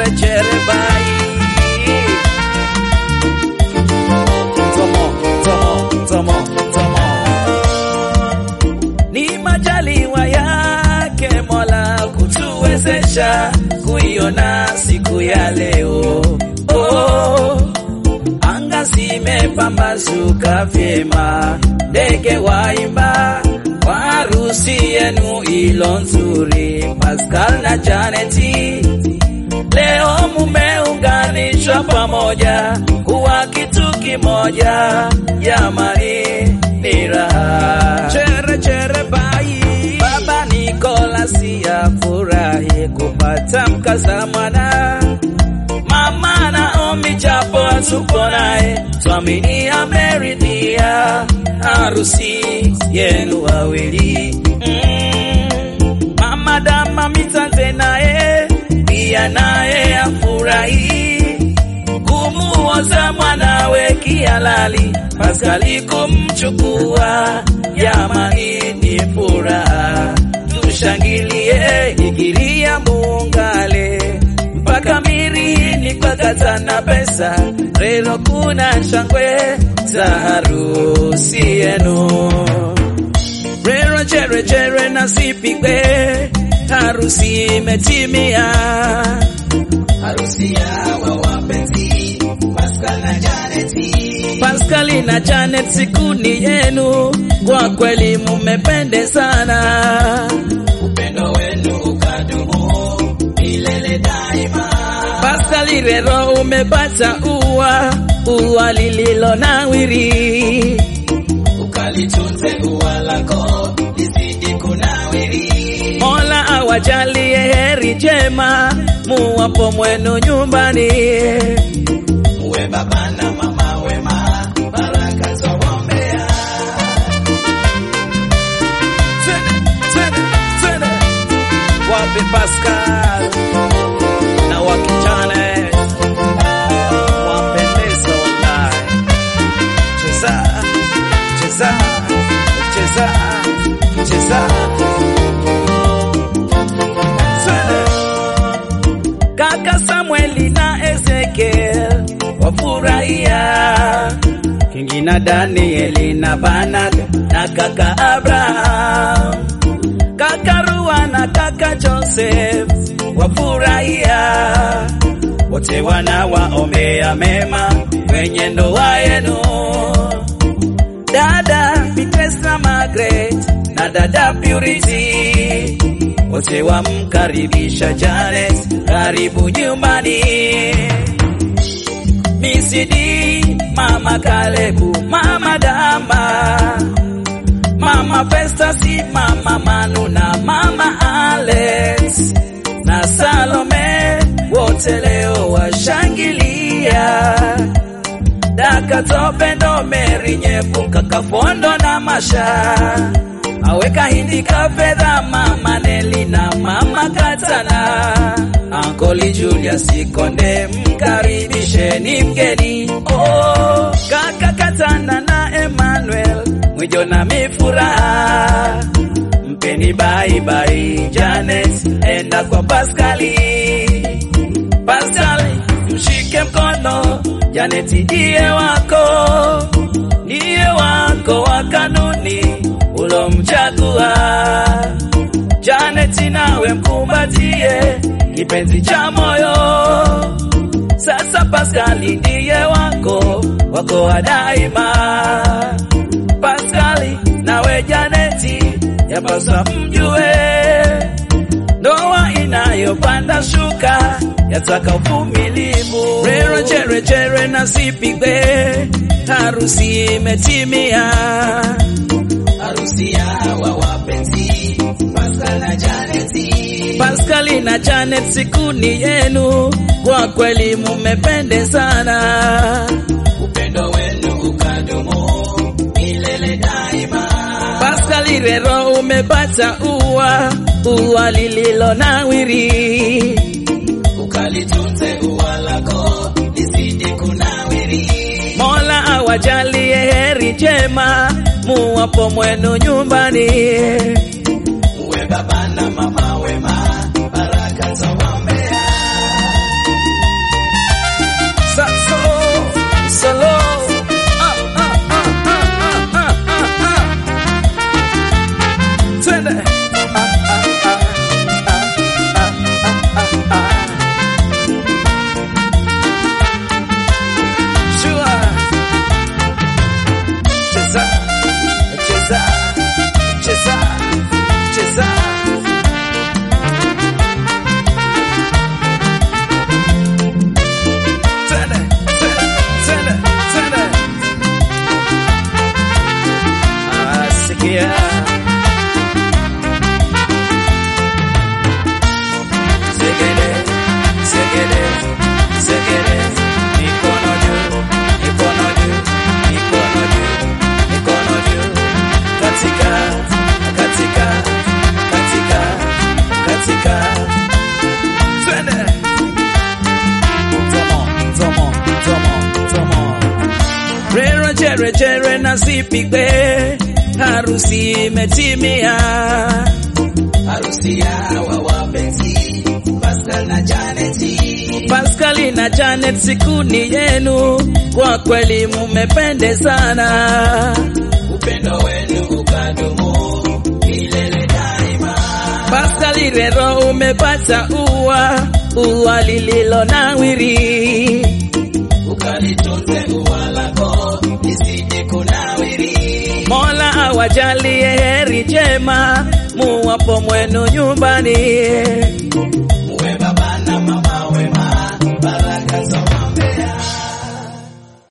chere chere bai tomo tomo tomo tomo ni majaliwa yake Mola kutuwezesha kuiona siku ya leo oh. Anga zimepambazuka vyema, ndege waimba kwa harusi yenu ilo nzuri. Pascal na Janeti, leo mumeunganishwa pamoja kuwa kitu kimoja, jamani, ni raha. Chere chere bai, baba Nikolasi afurahi kupata mkaza mwana Mama Naomi japo hatupo naye, twamini ameridhia harusi yenu wawili. Mm. Mama Dama Mitanze naye pia naye afurahi kumuoza mwanawe kihalali, Paskali kumchukua, jamani ni furaha, tushangilie ikiria muungale mpaka mirini kwakatana pesa rero kuna shangwe za harusi yenu rero chere chere na sipigwe harusi imetimia harusi ya wapenzi Pascal na Janeti. Paskali na Janet siku ni yenu kwa kweli mumependezana Upendo wenu ukadumu milele daima. Paskali rero umepata ua ua lililo nawiri Ukalitunze ua lako lizidi kunawiri. Mola awajalie heri njema muwapo mwenu nyumbani. Uwe baba na mama wema, baraka twawaombea. Twende, twende, twende. Wape Pascal na wakijane wapendeza wallahi. Cheza, cheza, cheza, cheza. Twende. Kaka Samueli na Ezekiel wafurahia, Kingi na Danieli na Banak na kaka Abraham, kaka Rua na kaka Joseph wafurahia, wote wanawaombea mema kwenye ndoa yenu. Dada Beatrice na Margaret na dada Purity wote wamkaribisha Janet, karibu nyumbani. Misidi, mama Kalebu, mama Dama, mama Festasi, mama Manu na mama Alex na Salome, wote leo washangilia daka topendo meri nyepu kaka fondo na masha aweka hindi ka fedha mama Neli na mama Katana Ankoli Julius Konde mkaribisheni mgeni oh, kaka Katana na Emmanuel mwijo na mifuraha mpeni bye bye Janet enda kwa Paskali Paskali mshike mkono Janeti ndiye wako, ndiye wako wa kanuni ulomchagua. Janeti nawe mkumbatie kipenzi cha moyo. Sasa Paskali ndiye wako, wako wa daima. Paskali nawe Janeti yapaswa mjue ndoa inayopanda shuka yataka uvumilivu. Rero chere chere na sipigwe, harusi imetimia. Harusi ya hawa wapenzi Pascal na Janeti. Paskali na Janet, siku ni yenu, kwa kweli mumependezana. Upendo wenu ukadumu milele daima. Paskali rero umepata ua ua lililo nawiri Ukalitunze ua lako lizidi kunawiri. Mola awajalie heri njema muwapo mwenu nyumbani. Uwe baba na mama wema, baraka twawaombea. vijerejere na zipigwe, harusi imetimia. Harusi ya hawa wapenzi, Pascal na Janeti. Paskali na Janet, siku ni yenu, kwa kweli mumependezana. Upendo wenu ukadumu milele daima. Paskali rero, umepata ua, ua lililo nawiri. Ukalitunze ua lako lisije kunawiri. Mola awajalie heri njema, muwapo mwenu nyumbani. Muwe baba na mama wema, baraka za